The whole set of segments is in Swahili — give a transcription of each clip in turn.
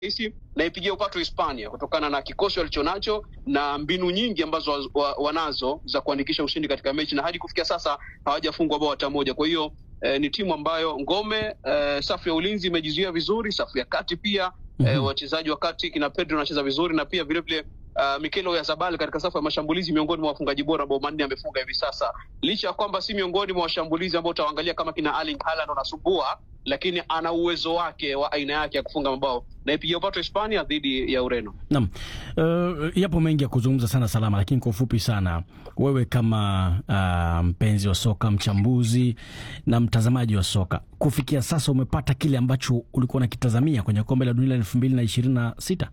rahisi naipigia upato Hispania kutokana na kikosi walichonacho na mbinu nyingi ambazo wa, wa, wanazo za kuandikisha ushindi katika mechi, na hadi kufikia sasa hawajafungwa bao hata moja. Kwa hiyo eh, ni timu ambayo ngome eh, safu ya ulinzi imejizuia vizuri, safu ya kati pia mm -hmm. eh, wachezaji wa kati kina Pedro wanacheza vizuri na pia vilevile Uh, Mikel Oyarzabal katika safu ya mashambulizi miongoni mwa wafungaji bora bao manne amefunga hivi sasa, licha ya kwamba si miongoni mwa washambulizi ambao utaangalia kama kina Erling Haaland wanasumbua, lakini ana uwezo wake wa aina yake ya kufunga mabao na ipigia upato Hispania dhidi ya Ureno. Naam, uh, yapo mengi ya kuzungumza sana Salama, lakini kwa ufupi sana, wewe kama uh, mpenzi wa soka, mchambuzi na mtazamaji wa soka, kufikia sasa umepata kile ambacho ulikuwa unakitazamia kwenye kombe la dunia la elfu mbili na ishirini na sita?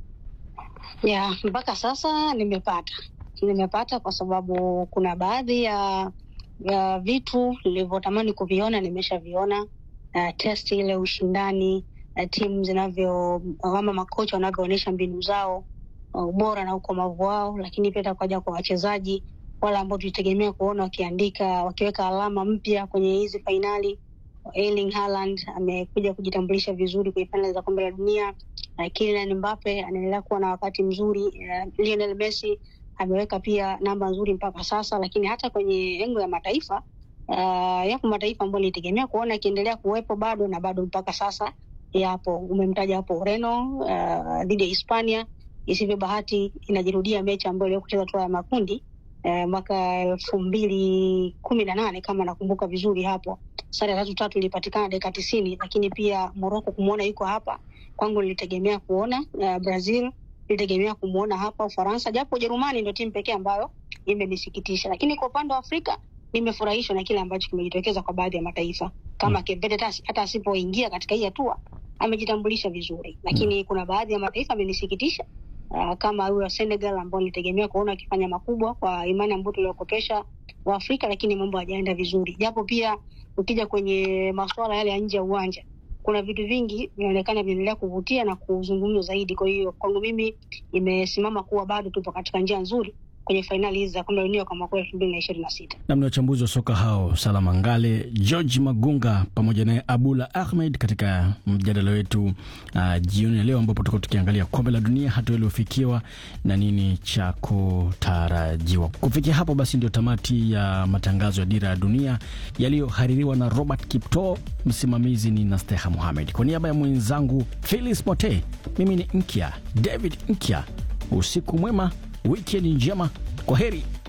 Ya, mpaka sasa nimepata nimepata kwa sababu kuna baadhi ya, ya vitu nilivyotamani kuviona nimeshaviona. Uh, test ile ushindani uh, timu zinavyo ama makocha wanavyoonyesha mbinu zao uh, ubora na ukomavu wao, lakini pia takuja kwa wachezaji wale ambao tulitegemea kuona wakiandika wakiweka alama mpya kwenye hizi fainali. Erling Haaland amekuja kujitambulisha vizuri kwenye fainali za kombe la dunia. Uh, Kylian Mbappe anaendelea kuwa na wakati mzuri. Uh, Lionel Messi ameweka pia namba nzuri mpaka sasa, lakini hata kwenye engo ya mataifa uh, yapo mataifa ambayo nilitegemea kuona akiendelea kuwepo bado na bado mpaka sasa yapo. Umemtaja hapo Ureno uh, dhidi ya Hispania. Isivyo bahati inajirudia mechi ambayo iliyo kucheza hatua ya makundi uh, mwaka elfu mbili kumi na nane kama nakumbuka vizuri hapo sare tatu tatu ilipatikana dakika tisini, lakini pia Morocco kumwona yuko hapa kwangu nilitegemea kuona uh, Brazil nilitegemea kumwona hapa Ufaransa, japo Ujerumani ndio timu pekee ambayo imenisikitisha, lakini kwa upande wa Afrika nimefurahishwa na kile ambacho kimejitokeza kwa baadhi ya mataifa kama mm. Cape Verde hata asipoingia katika hii hatua amejitambulisha vizuri, lakini mm. kuna baadhi ya mataifa amenisikitisha uh, kama huyo Senegal ambao nilitegemea kuona akifanya makubwa kwa imani ambayo tuliokopesha wa Afrika, lakini mambo hajaenda vizuri, japo pia ukija kwenye masuala yale ya nje ya uwanja kuna vitu vingi vinaonekana vinaendelea kuvutia na kuzungumzwa zaidi. Kwa hiyo kwangu mimi imesimama kuwa bado tupo katika njia nzuri kwenye fainali hizi za kombe la dunia kwa mwaka elfu mbili na ishirini na sita. Namni wachambuzi wa soka hao Salama Ngale, George Magunga pamoja naye Abula Ahmed katika mjadala wetu uh, jioni ya leo, ambapo tuko tukiangalia kombe la dunia, hatua iliyofikiwa na nini cha kutarajiwa. Kufikia hapo basi, ndio tamati ya matangazo ya Dira ya Dunia yaliyohaririwa na Robert Kipto. Msimamizi ni Nasteha Muhamed, kwa niaba ya mwenzangu Philis Mote, mimi ni Nkya David Nkya. Usiku mwema, wikendi njema, kwa heri.